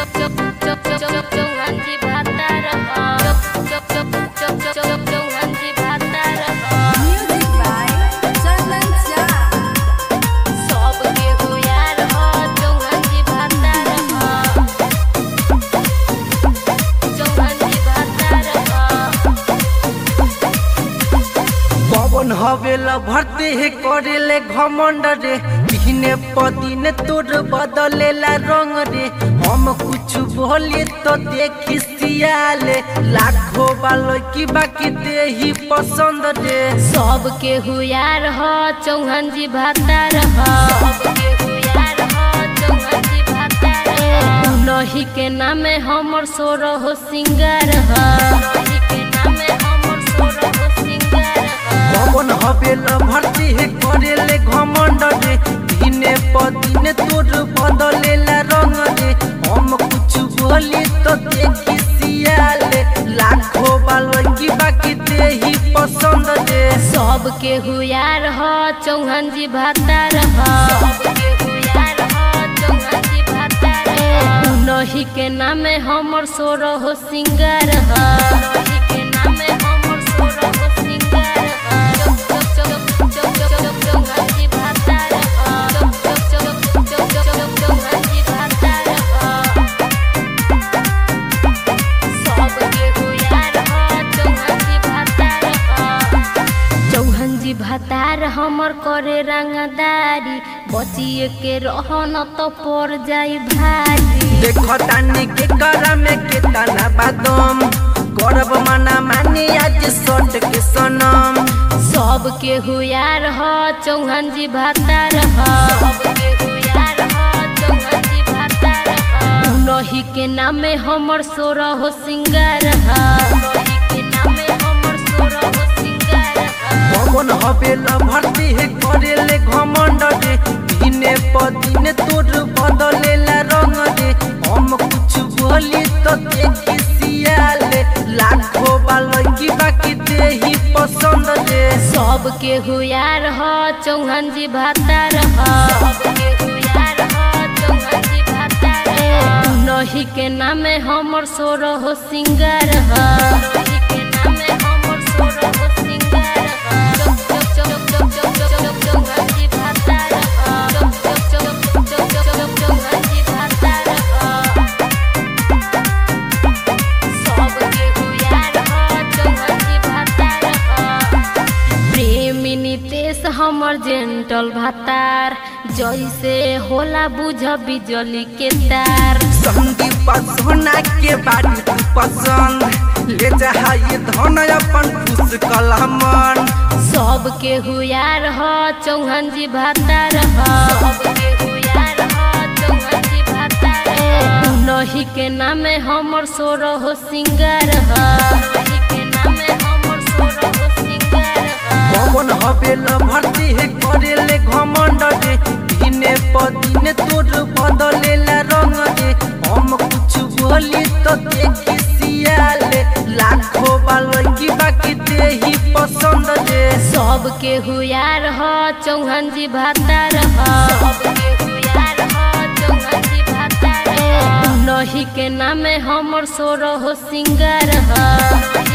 चौहानजी भातार चौहानजी भातार Music by Chandan Jha. सबके हो यार हो चौहानजी भातार चौहानजी भातार पवन हवेला भरते हे करेले घमंड रे दिने पदिने तोर बदलेला रंग रे हम कुछ बोले तो देखी सियाले लाखों बालो की बाकी दे ही पसंद रे सबके हुयार हो चौहानजी भातार हो सबके हुयार हो चौहानजी भातार हो उनही के नामे हमर सोर हो सिंगार हो उनही के नामे हमर सोर हो सिंगार हो पवन हवेला भरते हे करेले घमंड रे दिने पदिने तोर बदलेला रंग रे हम कुछ बोले तो देखी सियाले लाखों बालो की बाकी दे ही पसंद रे सबके हुयार हो चौहानजी भातार हो सबके हुयार हो चौहानजी भातार हो उनही के नामे हमर सोर हो सिंगार हो उनही के नामे हमर सोर हो सिंगार हो चौहानजी भातार हो चौहानजी भातार हो सबके हुयार हो चौहानजी भातार हो चौहानजी भातार हमर करे रंगदारी बचिए के रहन तो पड़ जाई भारी देखो तानी के करा में के तना बादम करब मना मानी आज सट के सनम सबके हुयार हो चौहानजी भातार हो सबके हुयार हो चौहानजी भातार हो उनही के नामे हमर सोर हो सिंगार हो उनही के नामे हमर सोर हो सिंगार हो पवन हवेल भरती है करेले घमंड रे दिने पदिने तोर बदलेला रंग रे हम कुछ बोली तो देखी सियाले लाखों बालो की बाकी दे ही पसंद रे सबके हुयार हो चौहानजी भातार हो सबके हुयार हो चौहानजी भातार हो उनही के नामे हमर सोर हो सिंगार हो उनही के नामे हमर सोर हो सिंगार हो चौहानजी भातार हो चौहानजी भातार हो सबके हुयार हो चौहानजी भातार हो प्रेमी नितेश हमर जेंटल भातार जैसे होला बुझ बिजली के तार संदीप सोना के बारी तू पसंद ले जा ये धन अपन खुश कलमन सबके हुयार हो चौहानजी भातार हो सबके हुयार हो चौहानजी भातार हो उनही के नामे हमर सोर हो सिंगार हो उनही के नामे हमर सोर हो सिंगार हो पवन हवेल भरती है करेले घमंड रे दिने पदिने तोर बदलेला रंग रे हम कुछ बोली तो देखी सियाले लाखों बालो की बाकी दे ही पसंद रे सबके हुयार हो चौहानजी भातार हो सबके हुयार हो चौहानजी भातार हो उनही के नामे हमर सोर हो सिंगार हो